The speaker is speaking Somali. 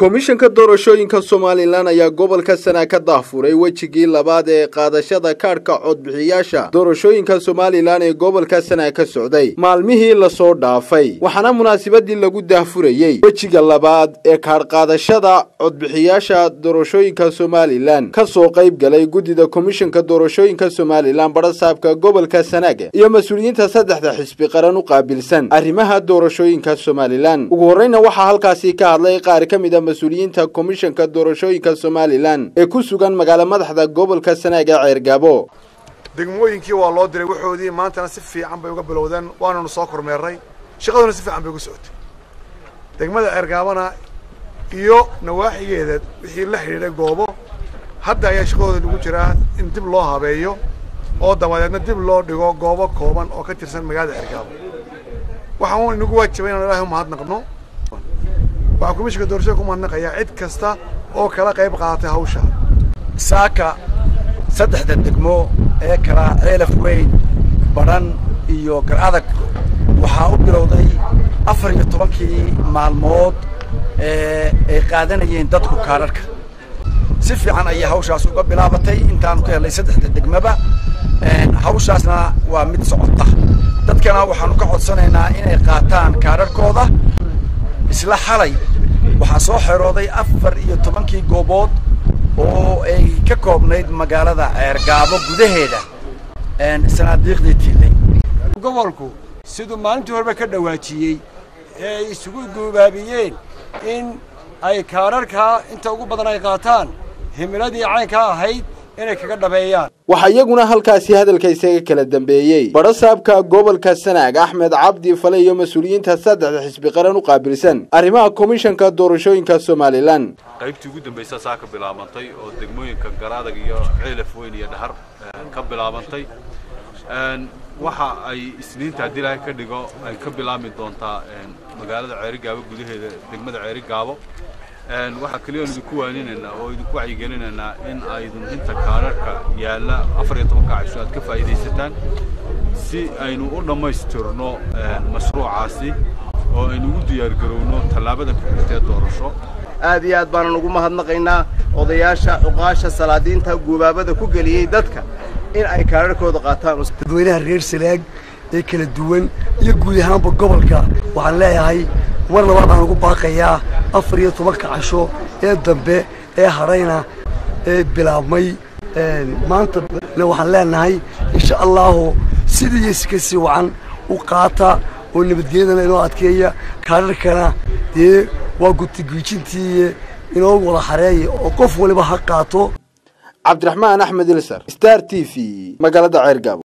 komishanka doorashooyinka somalilan ayaa gobolka sana ka daafuray wejigii labaad ee qaadashada kaadhka codbixiyaasha doorashooyinka somalilan ee gobolka sana ka socday maalmihii lasoo dhaafay waxaana munaasabadii lagu daahfurayey wejiga labaad ee kaadhqaadashada codbixiyaasha doorashooyinka somalilan ka soo qayb galay guddida komishanka doorashooyinka somalilan barasaabka gobolka sanaag iyo mas-uuliyiinta saddexda xisbi qaran u qaabilsan arrimaha doorashooyinka somalilan ugu horreyna waxaa halkaasi ka hadlay qaar ka mid a mas-uuliyiinta komishanka doorashooyinka somalilan ee ku sugan magaalo madaxda gobolka sanaag ee ceergaabo degmooyinkii waa loo diray waxoodii maantana si fiican bay uga bilowdeen waananu soo kormeerray shaqaduna si fiican bay uga socotay degmada ceergaabana iyo nawaaxigeeda wixii la xidhiidhay goobo hadda ayaa shaqadooda lagu jiraa in dib loo habeeyo oo dabadeedna dib loo dhigo goobo kooban oo ka tirsan magaalada ceergaabo waxaan inagu waajibay inaan ilahay umahadnaqno waxaa komishinka doorashada ku mahadnaqayaa cid kasta oo kala qayb qaadatay hawsha saaka saddexda degmo ee kala ceelaf weyn badhan iyo gar adag waxaa u bilowday afar iyo tobankii maalmood ee ay qaadanayeen dadku kaadharhka si fiican ayay hawshaas uga bilaabatay intaanu ka helnay saddexda degmaba hawshaasna waa mid socota dadkana waxaanu ka codsanaynaa inay qaataan kaadharhkooda isla xalay waxaa soo xerooday afar iyo tobankii goobood oo ay ka koobnayd magaalada ceergaabo gudaheeda sanaadiiqdii tiilay gobolku siduu maalintii horeba ka dhawaajiyey ee ay isugu guubaabiyeen in ay kaadharkaa inta ugu badan ay qaataan himiladii caynkaa ahayd inay kaga dhabeeyaan waxaa iyaguna halkaasi hadalka isaga kala dambeeyey barasaabka gobolka sanaag axmed cabdi fale iyo mas-uuliyiinta saddexda xisbi qaran u qaabilsan arrimaha komishanka doorashooyinka somalilan qaybtii ugu dambaysa saa ka bilaabantay oo degmooyinka garaadag iyo ceelaf weyn iyo dhahar ka bilaabantay waxa ay isniinta haddii ilaahay ka dhigo ay ka bilaabmi doontaa magaalada ceerigaabo gudaheeda degmada ceerigaabo waxaa keliya aan idinku waaninaynaa oo idinku wacyigelinaynaa in aydun inta kaadharhka yaalla afar iyo tobanka casho aad ka faa'iidaysataan si aynu u dhammaystirno mashruucaasi oo aynu ugu diyaargarowno tallaabada ku xigtee doorasho aad iyo aad baanan ugu mahadnaqaynaa odayaasha cuqaasha salaadiinta guubaabada ku geliyey dadka in ay kaadharhkooda qaataan dadweynaha reer salaag ee kala duwan iyo guud ahaanba gobolka waxaan leeyahay mar labaad baan ugu baaqayaa afar iyo tobanka casho ee dambe ee hadhayna ee bilaabmay maanta waxaan leenahay insha allahu sidii iyo sika sii wacan u qaata oo nabadgelyadana inoo adkeeya kaadharkana dee waa gutigiijintii inoo wada xareeya oo qof waliba ha qaato cabdiraxmaan axmed ilsar star t v magaalada ceergaabo